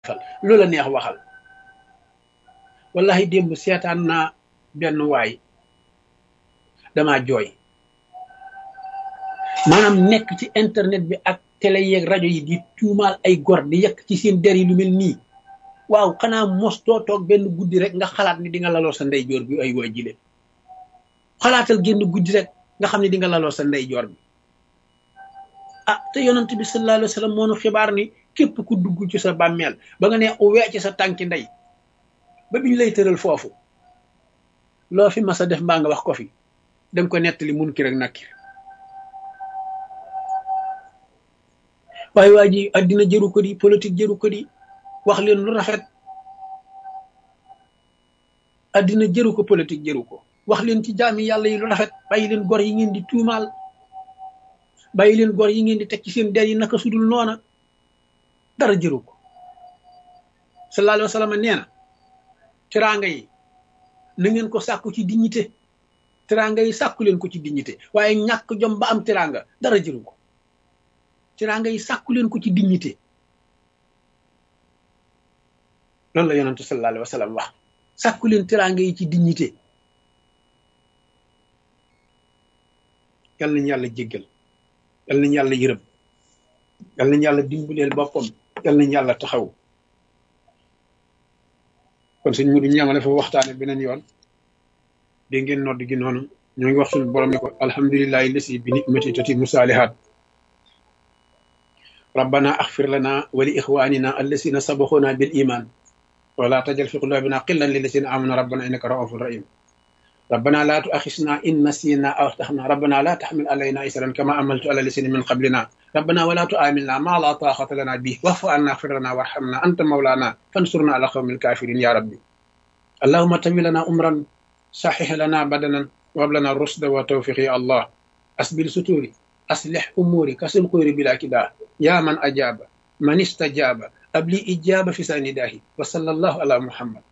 fal loola neex waxal wallahi démb seetaan naa benn waay dama jooy maanaam nekk ci internet bi ak télé yeeg rajo yi di tuumaal ay gor di yekk ci seen der yi lu mel nii waaw xanaa mos doo toog benn guddi rek nga xalaat ni di nga laloo sa ndeyjoor bi ay waa jile xalaatal génn guddi rek nga xam ne di nga laloo sa ndeyjoor bi ah te yonent bi sallallahu alayhi wa sallam moo nu xibaar ni képp ku dugg ci sa bàmmeel ba nga ne uwee ci sa tànki ndey ba biñ lay tëral foofu loo fi mas a def mbaa nga wax ko fi danga ko nettali mun ki rek nakkir waaye waa ji addina jëru ko di politique jëru ko di wax leen lu rafet addina jëru ko politique jëru ko wax leen ci jaami yàlla yi lu rafet bàyyi leen gor yi ngeen di tuumaal bàyyi leen gor yi ngeen di teg ci seen der yi naka sudul noona dara jëru ko sallallahu alayhi wa sallam nee na teraanga yi na ngeen ko sàkku ci dignité teraanga yi sàkku leen ko ci dignité waaye ñàkk jom ba am teraanga dara jëru ko teraanga yi sàkku leen ko ci dignité loolu la yonentu sallallahu alayhi wa sallam wax sàkku leen teraanga yi ci dignité yal nañu yàlla jéggal yal nañu yàlla yërëm yal nañu yàlla dimbaleel boppam yal nañu yàlla taxaw kon suñ mudu ñamale foofu waxtaane beneen yoon dégg ngeen nodd gi noonu ñoo ngi wax suñu borom ne ko alhamdulillahi lasi bi nicmati tatimu saalihaat rabbana axfir lana wa li ixwanina allasina sabaxuna bil iman wala tajal fi qulubina qillan lillasina amanu rabbana innaka raufun rahim ربنا لا تؤاخذنا إن نسينا أو أخطأنا ربنا لا تحمل علينا إسرا كما عملت على الذين من قبلنا ربنا ولا تؤاملنا ما لا طاقة لنا به واعف عنا اغفر لنا وارحمنا أنت مولانا فانصرنا على قوم الكافرين يا ربي اللهم تم لنا أمرا صحح لنا بدنا وهب لنا الرشد والتوفيق يا الله أسبل ستوري أصلح أموري كسل قير بلا كداه يا من أجاب من استجاب أبلي إجابة في سنداه وصلى الله على محمد